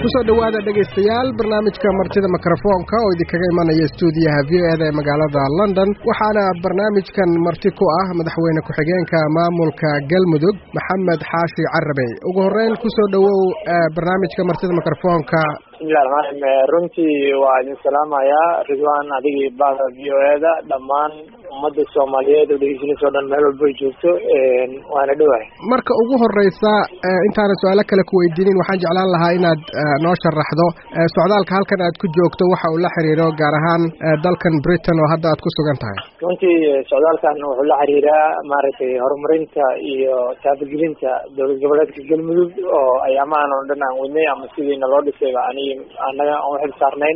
kusoo dhowaada dhegaystayaal barnaamijka martida mikrofoonka oo idinkaga imanaya stuudiyaha v o eda ee magaalada london waxaana barnaamijkan marti ku ah madaxweyne ku-xigeenka maamulka galmudug maxamed xaashi carabey ugu horeyn kusoo dhowow barnaamijka martida mikrofoonka bismillahi raxmaan raxiim runtii waa idin salaamayaa ridwan adigii bahda v o eda dhammaan ummadda soomaaliyeed oo dhegeysanaysa o dhan meel walba ay joogto waana dhowahay marka ugu horeysa intaanan su-aalo kale ku weydiinin waxaan jeclaan lahaa inaad noo sharaxdo socdaalka halkan aad ku joogto waxa uu la xiriiro gaar ahaan dalkan britain oo hadda aad ku sugan tahay runtii socdaalkan wuxuu la xiriiraa maaragtay horumarinta iyo taabagelinta dowlad goboleedka galmudug oo ay amaan oo dhan aan wadnay ama sidiina loo dhisayba ani annaga aan uxil saarnayn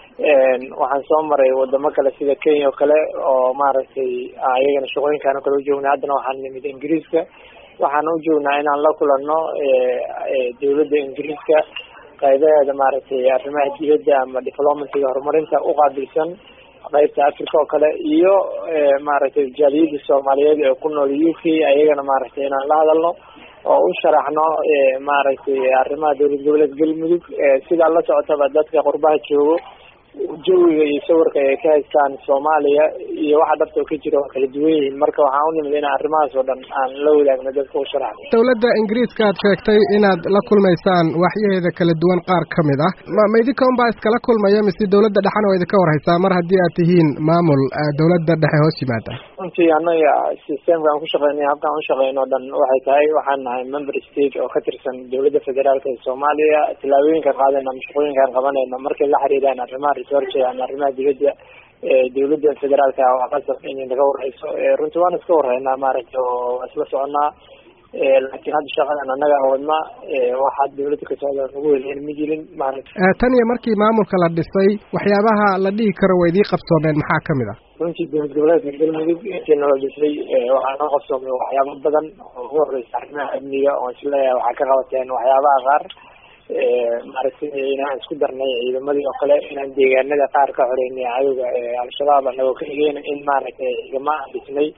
waxaan soo maray wadamo kale sida kenya oo kale oo maaragtay ayagana shaqooyinkaan o kale ujoognay haddana waxaan nimid ingiriiska waxaan u joognaa inaan la kulanno dowladda ingiriiska qaybaheeda maaragtay arrimaha dibadda ama diplomacyga horumarinta uqaabilsan qaybta africa oo kale iyo maaragtay jaaliyadda soomaaliyeed ee ku nool u k ayagana maaragtay inaan la hadalno oo u sharaxno maaragtay arrimaha dowlad goboleed galmudug sidaa la socotaba dadka qurbaha joogo jawiga iyo sawirka ay ka haystaan soomaaliya iyo waxa dhabta ka jira waa kala duwan yihiin marka waxaan u nimid in arrimahaas oo dhan aan la wadaagno dadka u sharaxno dowladda ingiriiska aad sheegtay inaad la kulmaysaan waxyaheeda kala duwan qaar ka mid ah ma ma idinka unbaa iskala kulmaya mise dowladda dhexena waa idinka warhaysaa mar haddii aad tihiin maamul dowladda dhexe hoos yimaada runtii annaga systemka aan ku shaqeynay habkaan u shaqeyno o dhan waxay tahay waxaan nahay member state oo ka tirsan dowladda federaalka ee soomaaliya tillaabooyinka qaadayna ama shaqooyinkaan qabanayna markay la xiriiraan arrimaha research ama arrimaha dibadda dowladda federaalka waa qasab inay naga warhayso runtii waan iska warhaynaa maaragtay oo waa isla soconaa laakiin hadda shaqadan annaga wadna waxaa dowladda ka socda nagu weliyan ma jirin maaragta tan iyo markii maamulka la dhisay waxyaabaha la dhihi karo waa idii qabsoomeen maxaa kamid ah runtii dowlad goboleedka galmudug intii nala dhisay waxaa noo qabsoomay waxyaabo badan oo ugu horeysa arrimaha amniga oo isleeyahay waxaa ka qabateen waxyaabaha qaar maaragtay inaan isku darnay ciidamadii oo kale inaan deegaanada qaar ka xoreynay cadowga al-shabaab anagoo ka egeyn in maaragtay ciidamo aan dhisnay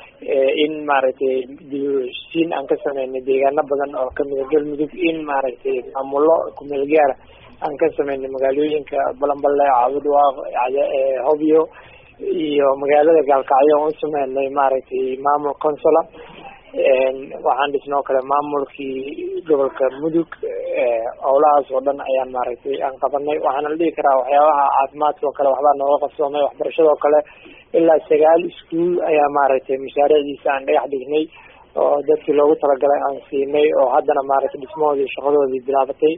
in maaragtay dibheshiin aan ka sameynay deegaano badan oo kamida galmudug in maaragtay maamulo kumeel gaara aan ka sameynay magaalooyinka balanballe caabudwaaq hobyo iyo magaalada gaalkacyo aan u sameynay maaragtay maamul consola waxaan dhisna oo kale maamulkii gobolka mudug howlahaas oo dhan ayaan maaragtay aan qabanay waxaana la dhihi karaa waxyaabaha caafimaadka oo kale waxbaa nooga qabsoomay waxbarashada oo kale ilaa sagaal iskuol ayaa maaragtay mashaariicdiisa aan dhagax dhignay oo dadkii loogu talagalay aan siinay oo haddana maaragtay dhismahoodii shaqadoodii bilaabatay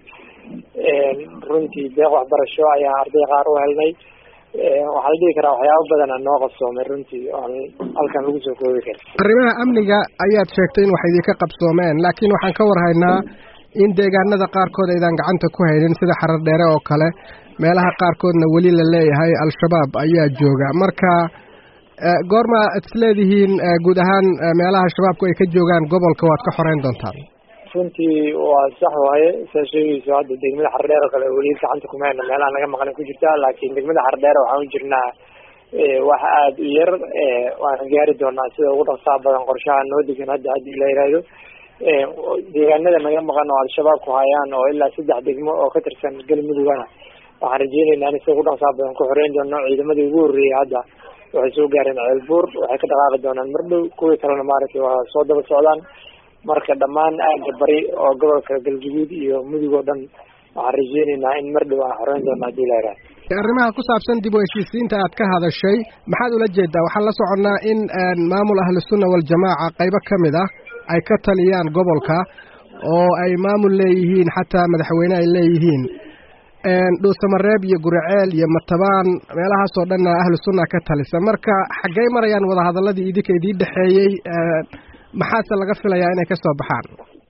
runtii deeq waxbarasho ayaan arday qaar u helnay waxaa la dhihi karaa waxyaaba badana noo qabsoomay runtii oon halkan lagu soo koobi karin arrimaha amniga ayaad sheegtay in wax idinka qabsoomeen laakiin waxaan ka warhaynaa in deegaanada qaarkood aydaan gacanta ku haynin sida xarar dheere oo kale meelaha qaarkoodna weli la leeyahay al-shabaab ayaa jooga marka goorma ad isleedihiin guud ahaan meelaha shabaabku ay ka joogaan gobolka waad ka xoreyn doontaan runtii waa sax waaye saa sheegayso hadda degmada xardheer oo kale weli gacanta kuma hayna meelaha naga maqan ku jirta laakiin degmada xardheer waxaan u jirnaa wax aada u yar waana gaari doonaa sida ugu dhaqsaa badan qorshaha noo degan hadda haddii la yihahdo deegaanada naga maqan oo al-shabaab ku hayaan oo ilaa saddex degmo oo ka tirsan galmudugana waxaan rajeyneynaa in sida ugu dhaqsaa badan ku xoreyn doono ciidamadii ugu horreeyay hadda waxay soo gaareen ceelbuur waxay ka dhaqaaqi doonaan mardhow kuwii kalena maaragtay waa soo daba socdaan marka dhammaan aagga bari oo gobolka galguduud iyo mudug oo dhan waxaan rajeyneynaa in mar dhow aan xoreyn doono hadii la yihahdo arrimaha ku saabsan dib u heshiisiinta aad ka hadashay maxaad ula jeedaa waxaan la soconnaa in maamul ahlusunna waljamaaca qaybo ka mid ah ay ka taliyaan gobolka oo ay maamul leeyihiin xataa madaxweyne ay leeyihiin dhuusamareeb iyo guriceel iyo matabaan meelahaasoo dhanna ahlu sunna ka talisa marka xaggey marayaan wadahadaladii idinka idii dhexeeyey maxaase laga filayaa inay kasoo baxaan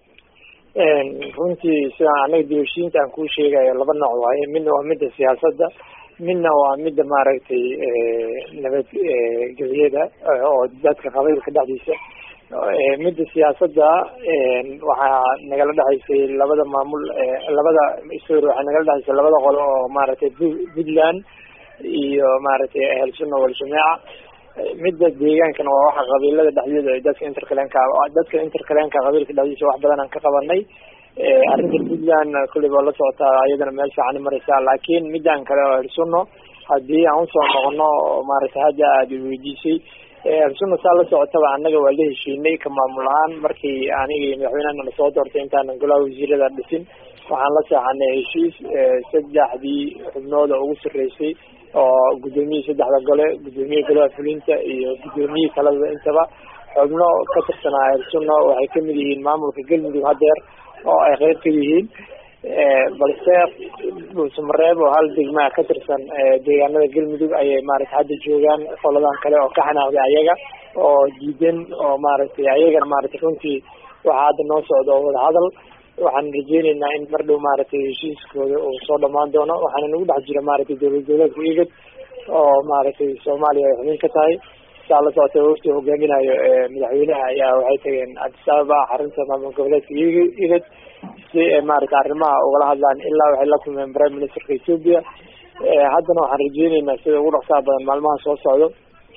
runtii sidaan anaga dibheshiinta aan kuu sheegayo laba nooc waaye midna waa midda siyaasadda midna waa midda maaragtay nabadgeliyada oo dadka qabaylka dhexdiisa midda siyaasadda waxaa nagala dhexaysay labada maamul labada sorry waxaa nagala dhexaysay labada qolo oo maaragtay puntland iyo maaragtay ahlsunna waljamaaca midda deegaankana waa waxa qabiilada dhexdooda ay dadka interkalenka dadka interkalenka qabiilka dhexdiisa wax badan aan ka qabanay arrinta puntland kulleyba la socotaa iyadana meel fiican mareysaa laakiin midaan kale oo hirsuno haddii aan usoo noqono maaragtay hadda aada weydiisay hirsuno saa la socotaba annaga waa la heshiinay ka maamul ahaan markii aniga iyo madaxweynehana lasoo doortay intaanan golaha wasiirada dhisin waxaan la seexanay heshiis saddexdii xubnooda ugu sarreysay oo guddoomiyihii saddexda gole guddoomiyihi golaha fulinta iyo guddoomiyihii kalada intaba xubno ka tirsanaa hirsuno waxay kamid yihiin maamulka galmudug hadeer oo ay qeyb ka yihiin balse dhuusamareeb oo hal degmaa ka tirsan deegaanada galmudug ayay maaragtay hadda joogaan qoladan kale oo ka xanaaqday ayaga oo diidan oo maaragtay ayagana maaragtay runtii waxaa hadda noo socda oo wadahadal waxaan rajeyneynaa in mar dhow maaragtay heshiiskooda uu soo dhamaan doono waxaana nagu dhex jira maaragtay dowlad goboleedka igad oo maaragtay soomaaliya ay xubin ka tahay saa la socotay wafti hogaaminayo madaxweynaha ayaa waxay tageen addis ababa xarunta maamul goboleedka igad si ay maaragtay arrimaha ugala hadlaan ilaa waxay la kulmeen prime ministerka ethoopia haddana waxaan rajeyneynaa sida ugu dhaqsaha badan maalmaha soo socdo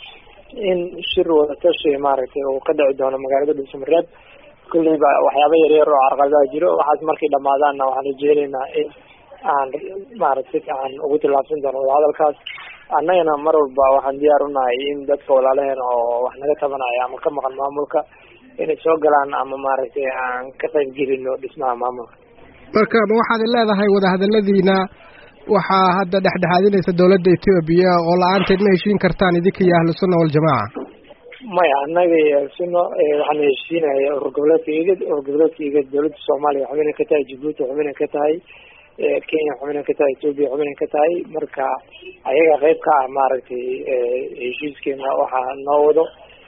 in shir wadatashi maaragtay uu ka dhici doono magaalada dhuusamareeb kulleyba waxyaaba yaryar oo carqaladaha jiro waxaas markay dhamaadaanna waxaan rajeyneynaa in aan maaragta si fiican ugu tillaabsan doono wadahadalkaas annagana mar walba waxaan diyaar unahay in dadka walaalaheen oo wax naga tabanaya ama ka maqan maamulka inay soo galaan ama maaragtay aan ka qayb gelino dhismaha maamulka marka ma waxaad leedahay wadahadaladiina waxaa hadda dhexdhexaadinaysa dowladda etoobiya oo la-aanteed ma heshiin kartaan idinka iyo ahlu sunna waljamaaca maya annaga iyo ahlusunna waxaan heshiinaya urur goboleedka igad urur goboleedka igad dowladda soomaaliya xubinay ka tahay jabuuti xubinay ka tahay kenya xubinay ka tahay etoobiya xubinay ka tahay marka ayaga qeyb ka ah maaragtay heshiiskeena waxaa noo wado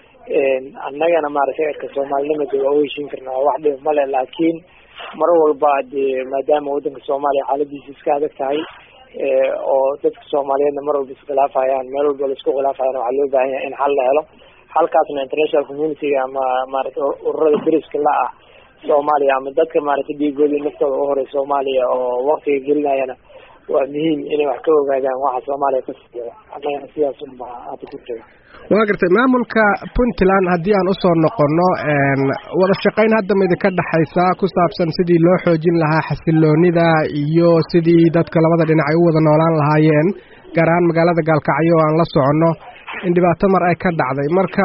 annagana maaragtay erka soomaalinimada waa u heshiin karnaa wax dhib male laakiin mar walba dee maadaama waddanka soomaaliya xaaladiisa iska adag tahay oo dadka soomaaliyeedna mar walba iskhilaafayaan meel walba laisku khilaafayaan waxaa loo baahan yahay in xal la helo halkaasna international community-ga ama maaragtay ururada deriska la ah soomaaliya ama dadka maaragtay dhiigooda naftooda u horay soomaaliya oo waktiga gelinayana waa muhiim inay wax ka ogaadaan waxa soomaaliya ka socda annagana sidaas unba hadda ku taga waa gartay maamulka puntland haddii aan usoo noqono wada shaqayn hadda ma idinka dhexaysa ku saabsan sidii loo xoojin lahaa xasiloonida iyo sidii dadka labada dhinac ay u wada noolaan lahaayeen gaar ahaan magaalada gaalkacyo oo aan la soconno in dhibaato mar ay ka dhacday marka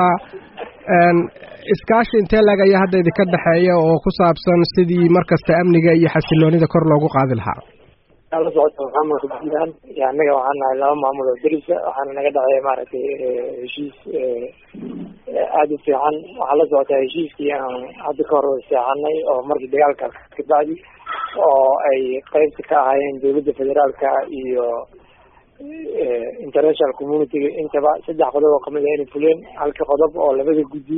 iskaashi intee lag ayaa hadda idinka dhexeeya oo ku saabsan sidii markasta amniga iyo xasiloonida kor loogu qaadi lahaa la socota maamulka puntland iyo annaga waxaan nahay laba maamul oo derisa waxaana naga dhexeeya maaragtay heshiis aada u fiican waxaa la socotaa heshiiskii aan hadda ka hor seexanay oo markii dagaalka kabacdi oo ay qeybta ka ahaayeen dowladda federaalka iyo international community-ga intaba saddex qodob oo kamid ah inay fuleen halka qodob oo labada guddi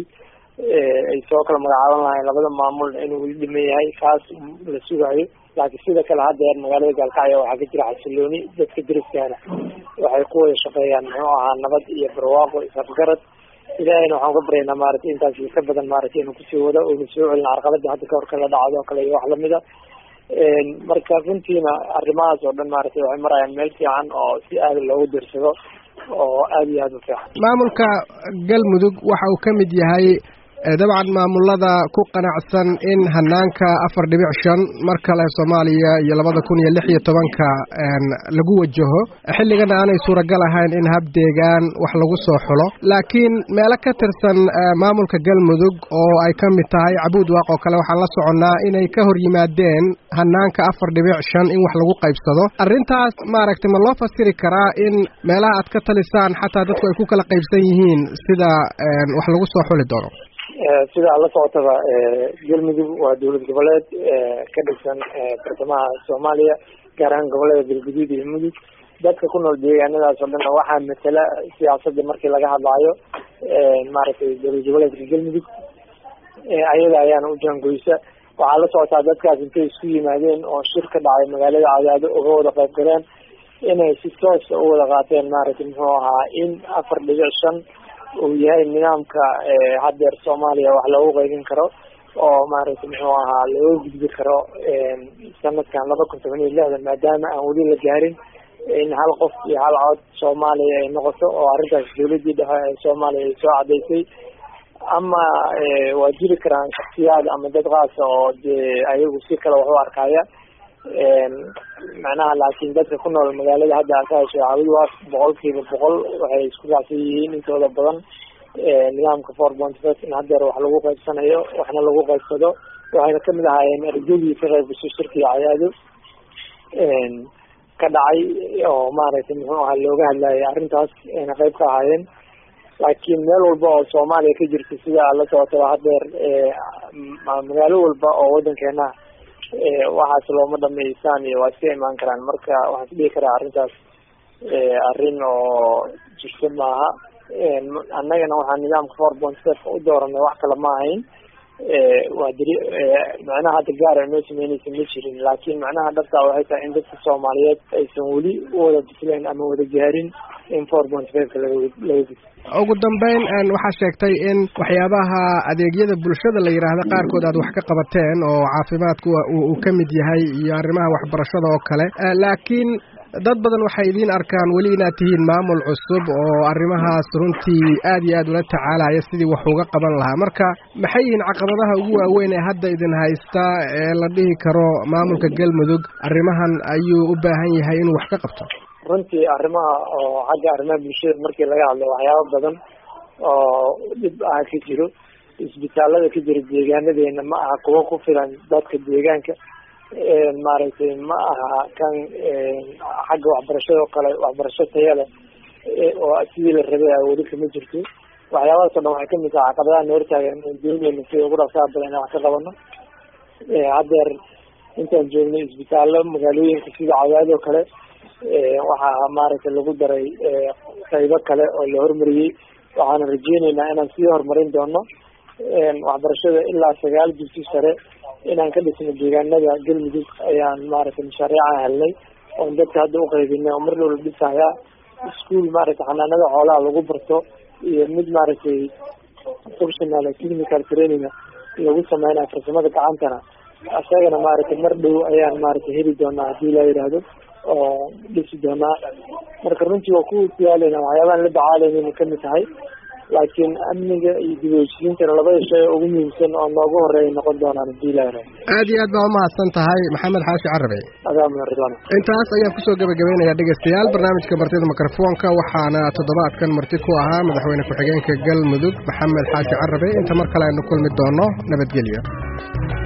ay soo kala magacaaban lahayn labada maamul inuu weli dhiman yahay kaas la sugayo laakiin sida kale haddeer magaalada gaalkacyo waxaa ka jira xasilooni dadka deriskaana waxay ku wada shaqeeyaan muxuu ahaa nabad iyo barwaaqo isafgarad ilaahayna waxaan ka baryaynaa maaragtay intaas ka badan maaragtay inuu kusii wado oonu soo celin carqalada hadda kahor kala dhacdo kale iyo wax lamida marka runtiina arrimahaas oo dhan maaragtay waxay marayaan meel fiican oo si aada loogu dirsado oo aada iyo aada u fiican maamulka galmudug waxa uu ka mid yahay dabcan maamulada ku qanacsan in hanaanka afar dhibic shan mar kale soomaaliya iyo labada kun iyo lix iyo tobanka lagu wajaho xilligana aanay suuragal ahayn in hab deegaan wax lagu soo xulo laakiin meelo ka tirsan maamulka galmudug oo ay ka mid tahay cabuud waaq oo kale waxaan la soconnaa inay ka hor yimaadeen hanaanka afar dhibic shan in wax lagu qaybsado arrintaas maaragtay ma loo fasiri karaa in meelaha aad ka talisaan xataa dadku ay ku kala qaybsan yihiin sida wax lagu soo xuli doono sida la socotaba galmudug waa dowlad goboleed ka dhigsan bartamaha soomaaliya gaar ahaan gobolada galguduud iyo mudug dadka ku nool deegaanadaas oo dhan waxaa matala siyaasadda markii laga hadlaayo maaragtay dowlad goboleedka galmudug ayada ayaana u jaangoysa waxaa la socotaa dadkaas intay isku yimaadeen oo shir ka dhacay magaalada cadaado uga wada qayb galeen inay si toosa u wada qaateen maaragtay muxuu ahaa in afar dhibic shan uu yahay nidaamka haddeer soomaaliya wax loogu qaybin karo oo maaragtay muxuu ahaa looga gudbi karo sanadkan laba kun toban iyo lixdan maadaama aan weli la gaarin in hal qof iyo hal cod soomaaliya ay noqoto oo arrintaas dowladii dhexe ee soomaaliya ay soo cadaysay ama waa jiri karaan shaksiyaad ama dad kaasa oo dee ayagu si kale wax u arkaya macnaha laakiin dadka ku nool magaalada hadda ka heshay cawid waa boqolkiiba boqol waxay isku raacsan yihiin intooda badan nidaamka four point five in hadeer wax lagu qaybsanayo waxna lagu qaybsado waxayna kamid ahaayeen ergadii ka qaybgashay shirkiga cayaado ka dhacay oo maaragtay muxuu ahaa looga hadlayay arrintaas ayna qayb ka ahaayeen laakiin meel walba oo soomaaliya ka jirta sida la socotaba hadeer magaalo walba oo wadankeena waxaas looma dhameysaan iyo waa iska imaan karaan marka waxaan isdhihi karaa arrintaas arrin oo jirto maaha annagana waxaa nidaamka four point five u dooranay wax kale ma ahayn waa diri macnaha hadda gaar ay noo sameyneysa ma jirin laakiin macnaha dhabtaa waxay tahay in dadka soomaaliyeed aysan weli u wada bisleen ama wada gaarin in four point fiveka laga laga bis ugu dambeyn waxaa sheegtay in waxyaabaha adeegyada bulshada la yidhaahda qaarkood aad wax ka qabateen oo caafimaadku uu ka mid yahay iyo arrimaha waxbarashada oo kale laakiin dad badan waxay idiin arkaan weli inaad tihiin maamul cusub oo arrimahaas runtii aad iyo aad ula tacaalaya sidii wax uga qaban lahaa marka maxay yihiin caqabadaha ugu waaweyn ee hadda idin haysta ee la dhihi karo maamulka galmudug arrimahan ayuu u baahan yahay inuu wax ka qabto runtii arrimaha oo xagga arrimaha bulshada markii laga hadlo waxyaaba badan oo dhib ah ka jiro isbitaalada ka jira deegaanadeena ma aha kuwa ku filan dadka deegaanka maaragtay ma aha kan xagga waxbarashada oo kale waxbarasho taya leh oo sidii la rabay a weli kama jirto waxyaabahaas o dhan waxay kamid tahay caqabadaha na hortaagan dooneyna sida ugu dhaqsaha badan inaan wax ka qabano haddeer intaan joognay isbitaallo magaalooyinka sida cadaad oo kale waxaa maaragtay lagu daray qaybo kale oo la hormariyey waxaana rajeyneynaa inaan sii horumarin doono waxbarashada ilaa sagaal dugsi sare inaan ka dhisno deegaanada galmudug ayaan maaragtay mashaariica helnay oon dadka hadda uqaybinay oo mar dhowla dhisaya ischool maaragtay xanaanada xoolaha lagu barto iyo mid maaragtay professional clinical training lagu sameynayo farsamada gacantana isagana maaragtay mar dhow ayaan maaragtay heli doonaa hadii la yidhaahdo oo dhisi doonaa marka runtii waa ku diyaaleyna waxyaabahan la dacaalayna kamid tahay laakiin amniga iyo dib heshiisiintana labada shay oo ugu muhiimsan oo noogu horeeya noqon doonaan hadii la yidhahdo aad iyo aad baa umahadsan tahay maxamed xaashi carabe adaa mudan ridwan intaas ayaan kusoo gabagabaynayaa dhegeystayaal barnaamijka martida mikrofoonka waxaana toddobaadkan marti ku ahaa madaxweyne ku-xigeenka galmudug maxamed xaashi carabe inta mar kale aynu kulmi doono nabadgelyo